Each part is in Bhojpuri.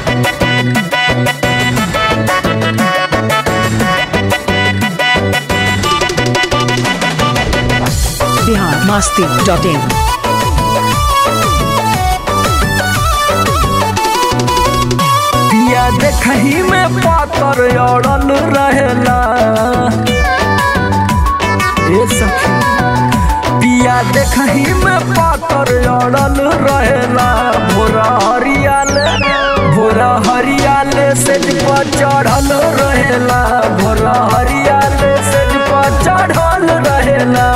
बिहार मस्ती डॉट इन पिया देखही में पातर अड़ल रहेला ए सखी पिया देखही में पातर अड़ल रहेला भोरा हरियाल भोरा हरियाल सेज पर चढ़ल रहेला भोरा हरियाल सेज पर चढ़ल रहेला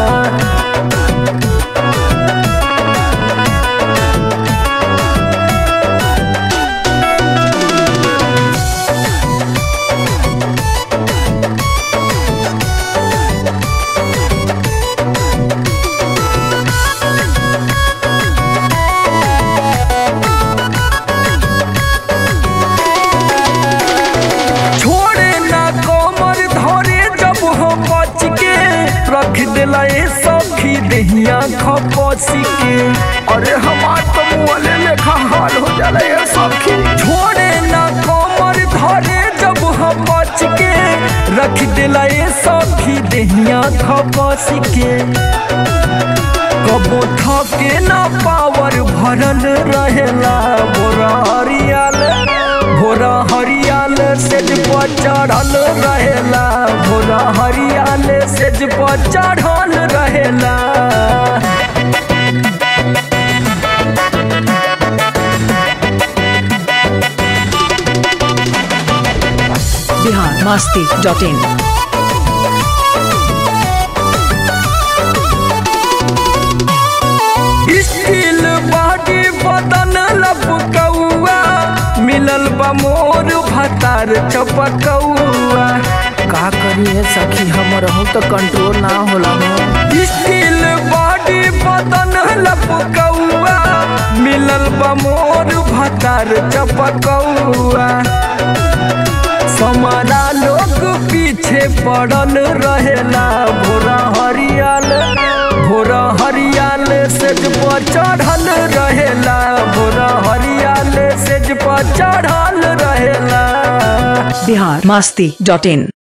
छोड़े ना कमर धरे जब हम बच के रख दिला ए सखी दहिया खपसी के अरे हमार तो मुँहले लेखा हाल हो जाला ए सखी छोड़े ना कमर धरे जब हम बच के रख दिला ए सखी दहिया खपसी के कबो थके ना पावर भरल रहेला बोरा हरियाल भोरा हरियाल सेज पर चढ़ल रहेला भोरा हरियाल सेज पर चढ़ल रहेला Bihar Masti dot in steel body बदन लपकौआ मिलल बा मोर भतार चपकौआ का करिए सखी हमर हूँ तो कंट्रोल ना होला हो स्टील बॉडी बदन लपकौआ मिलल बा मोर भतार चपकौआ समारा लोग पीछे पड़ल रहेला भोरा हरियाल भोरा हरियाल सेज पर चढ़ल रहेला भोरा हरियाल सेज पर चढ़ल रहेला बिहार मस्ती डॉट इन